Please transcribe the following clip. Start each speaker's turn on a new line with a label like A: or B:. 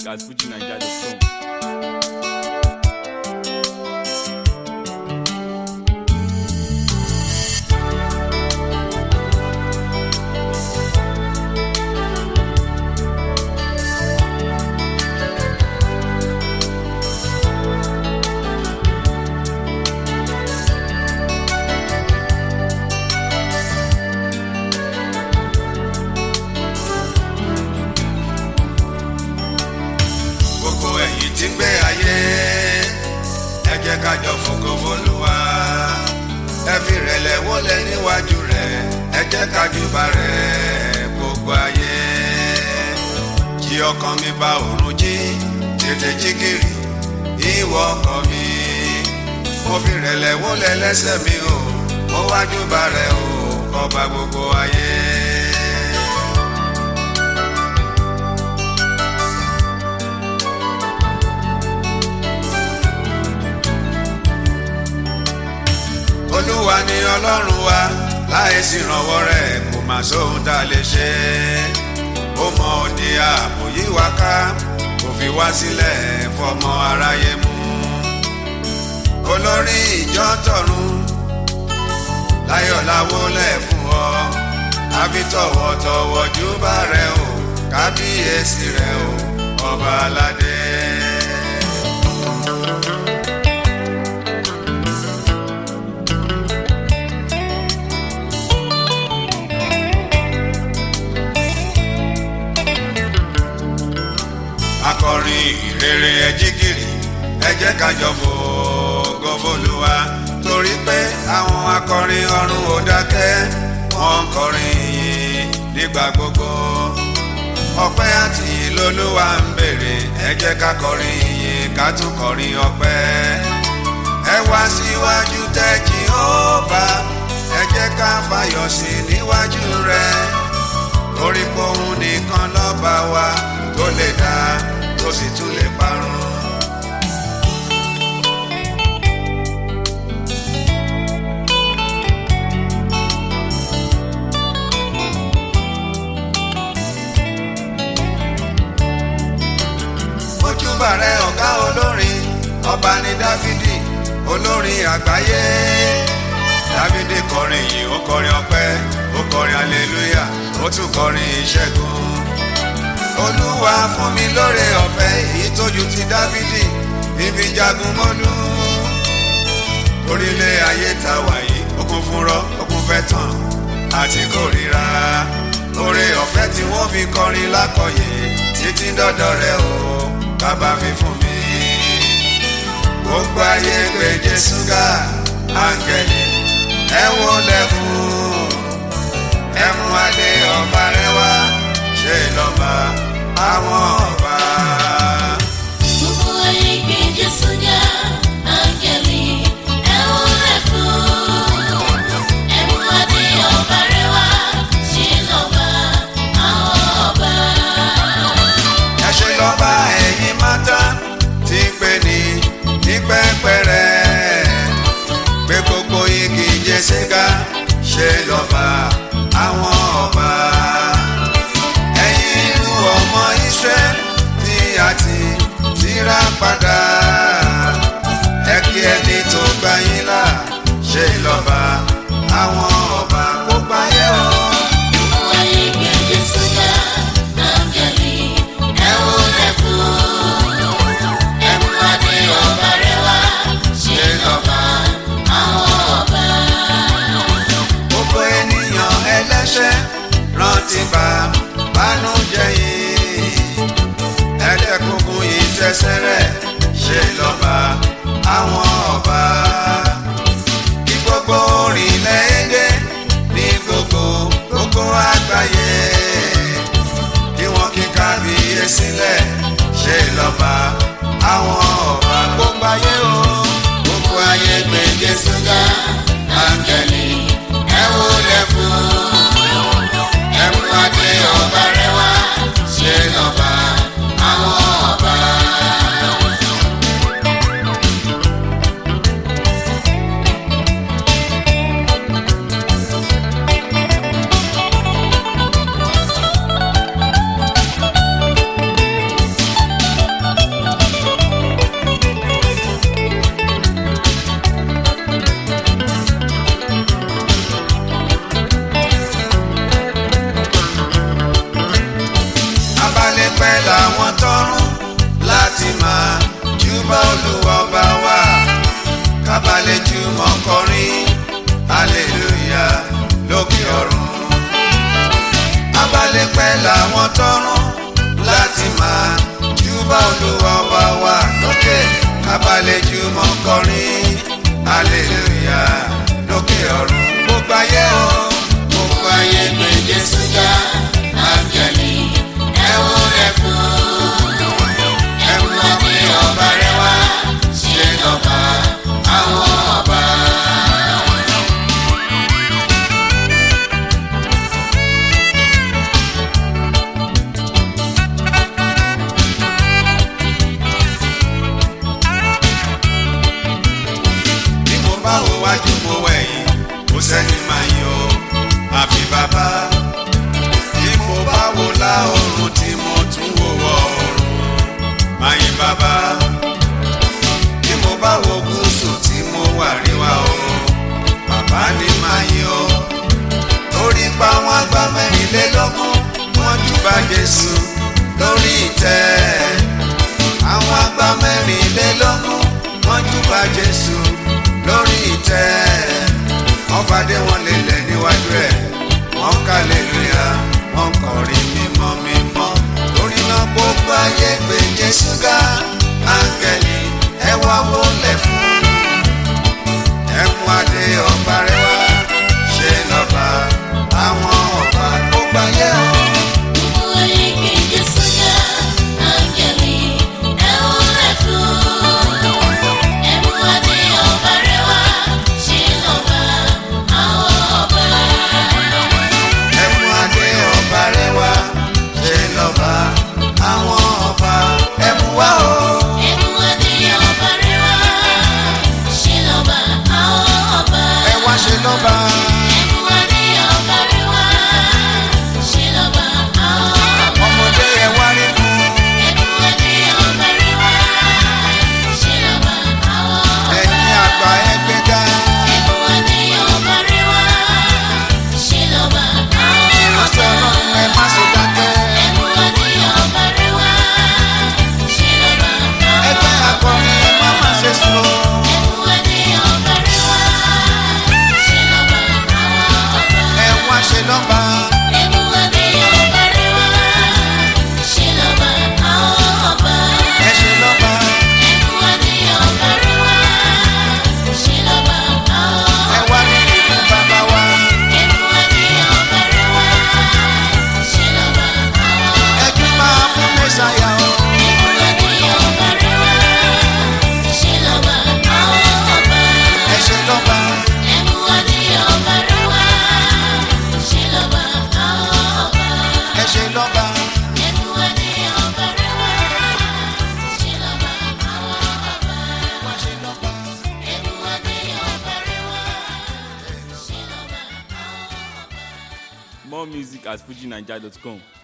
A: at fujinaija.com.
B: gbogbo ẹ̀yin tí ń gbé ayé ẹ jẹ́ ká jọ fògo f'Olúwa ẹ fi rẹ̀lẹ̀ wólẹ̀ níwájú rẹ̀ ẹ jẹ́ ká júbà rẹ̀ gbogbo ayé jí ọkàn mi bá òrùn jí tètè jí gìrì ìwọ ọkàn mi mo fi rẹ̀lẹ̀ wólẹ̀ lẹ́sẹ̀ mi o mo wá júbà rẹ̀ o ọba gbogbo ayé. olúwa ni ọlọ́run wa láìsí ìrànwọ́ rẹ̀ kò má sóhun tá a lè ṣe ó mọ òde ààbò yí wa ká kò fi wá sílẹ̀ fọmọ aráyé mú olórí ìjọ tọ̀run láyọ̀ láwọlẹ̀ fún ọ àfi tọ̀wọ̀tọ̀wọ̀ júbà rẹ o kábíyèsí rẹ o ọba aládé. akọrin ìrere ẹjígìrì ẹ jẹ́ ká jọ fògo f'Olúwa torí pé àwọn akọrin ọ̀run ò dákẹ́ wọ́n ń kọrin yìí nígbà gbogbo ọpẹ́ àti ìlólúwa ń bèrè ẹ jẹ́ ká kọrin yìí ká tún kọrin ọpẹ́ ẹ wá síwájú tẹ́ Jèhófà ẹ jẹ́ ká fayọ̀ sí níwájú rẹ̀ torí pé òun nìkan lọ́ba wa tó lè dá tó sì tún lè parun. ojúbà rẹ ọ̀gá olórin ọba ní dáfídì olórin àgbáyé dáfídì kọrin yìí ó kọrin ọpẹ́ ó kọrin aleluya ó tún kọrin ìṣẹ́gun olúwa fún mi lóore ọ̀fẹ́ èyí tójú ti dáfídì ibi jagun mọ́lú orílẹ̀ ayé ta wàyí ó kún fún rọ́ ó kún fẹ́ tàn àti kórìíra oore ọ̀fẹ́ tí wọ́n fi kọrin lákọ̀yé títí dọ́dọ̀ rẹ o bàbá fi fún mi gbogbo ayé gbé jésù ga áńgẹ́lì ẹ wọlé fún ẹ mú adé ọba rẹ wá ṣe lọ́ba àwọn ọba.
C: Gbogbo ayé gbé Jésù ga, áńgẹ́lì ẹ wólẹ̀ fún. Ẹ mú adé ọba rẹ̀ wá, ṣe lọ́ba àwọn ọba.
B: ẹ ṣe lọ́ba ẹ̀yin mátá tí ń pè ní ní pẹ́pẹ́rẹ́ pé gbogbo igi jésù ga ṣe lọ́ba àwọn ọba ẹ̀yin ìlú ọmọ Israẹl tí a ti tírà padà ẹ kí ẹni tó gbà yín là ṣe lọ́ba àwọn ọba kó gbáyé o.
C: Gbogbo ayé gbé Jésù ga, áńgẹ́lì ẹ wólẹ̀ fún. Ẹ mú adé ọba rẹ̀ wá, ṣe lọ́ba àwọn ọba.
B: gbogbo ènìyàn ẹlẹ́ṣẹ̀ rántí bá bánújẹ́ yìí ẹ̀ẹ́dẹ́gbogbo ìṣẹ̀ṣẹ̀ rẹ̀ ṣe lọ́ba àwọn ọba kí gbogbo orílẹ̀-èdè ní gbogbo gbogbo àgbáyé kí wọ́n kí kábíyèsí lẹ̀ ṣe lọ́ba àwọn ọba gbogbo ayé o gbogbo ayé gbé Jésù ga áńgẹ́lì ẹ wólẹ̀ fún ẹ mú adé ọba rẹ̀ wá ṣe lọ́ba àwọn ọba. máa yọ àfi bàbá tí mo bá wò láòrùn tí mo tún wò wọ̀ ọ̀run máa yin bàbá tí mo bá wo gúúsù tí mo wà ríwá o bàbá ni máa yọ torí pa àwọn àgbà mẹ́rìnlélógún wọ́n júbà Jésù lórí ìtẹ́ àwọn àgbà mẹ́rìnlélógún wọ́n júbà Jésù lórí ìtẹ́ wọ́n fàdé wọn lélẹ̀ níwájú ẹ̀ wọ́n kàlélúyà wọ́n kọrin mímọ́ mímọ́ torí náà gbogbo ayé gbé Jésù ga áńgẹ́lì ẹ wá wọlé fún ẹ mú adé ọba rẹ wá ṣe lọ́ba àwọn ọba gbogbo ayé o.
C: Gbogbo ayé gbé Jésù ga, áńgẹ́lì ẹ wólẹ̀ fún. Ẹ mú adé ọba rẹ̀ wá, ṣe lọ́ba àwọn ọba.
B: ẹ mú adé ọba rẹ wá ṣe lọ́ba àwọn ọba ẹ mú wá o.
C: Ẹ mú adé ọba rẹ̀ wá, ṣe lọ́ba àwọn ọba.
B: ẹ wá ṣe lọ́ba
C: Ẹ mú adé ọba rẹ̀ wá, ṣe lọ́ba àwọn ọba.
B: ọmọdé ẹ wá rí fún
C: Ẹ mú adé ọba rẹ̀ wá, ṣe lọ́ba àwọn ọba.
B: ẹ̀yin àgbà ẹ gbéga ìránṣẹ́ ọlọ́run ẹ má ṣe dákẹ́ ẹgbẹ́ akọrin ẹ má má ṣe sùn o. ẹ wá ṣe lọ́ba ẹ ṣe lọ́ba ẹ wá níbi fún bàbá wa ẹ tún máa fún mẹ́sàyà o. ẹ ṣe lọ́ba ẹ ṣe lọ́ba wá ṣe lọ́ba.
A: More music at fujinaija.com.